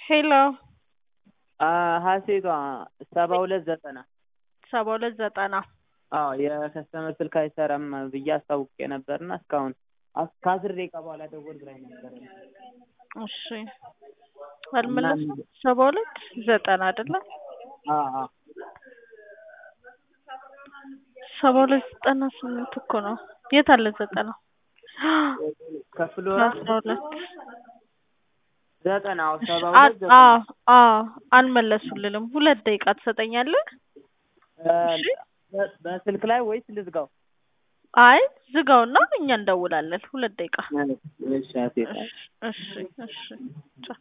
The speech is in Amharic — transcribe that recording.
ሄሎ ሀሴቷ ሰባ ሁለት ዘጠና ሰባ ሁለት ዘጠና አዎ የከስተመር ስልክ አይሰራም ብዬ አስታውቄ ነበርና እስካሁን አስ- ከአስር ደቂቃ በኋላ ደወል ብላኝ ነበረ። እሺ አልመለስኩም። ሰባ ሁለት ዘጠና አይደለ? አዎ አዎ ሰባ ሁለት ዘጠና ስምንት እኮ ነው። የት አለ ዘጠና? ከፍሎራ አስራ ሁለት ዘጠና አዎ ሰባ አ- ሁለት ዘጠና አዎ አዎ አልመለሱልንም። ሁለት ደቂቃ ትሰጠኛለህ? እሺ በ- በስልክ ላይ ወይስ ልዝጋው? አይ ዝጋውና እኛ እንደውላለን። ሁለት ደቂቃ እሺ ሀሴቷ እሺ እሺ እሺ ቻው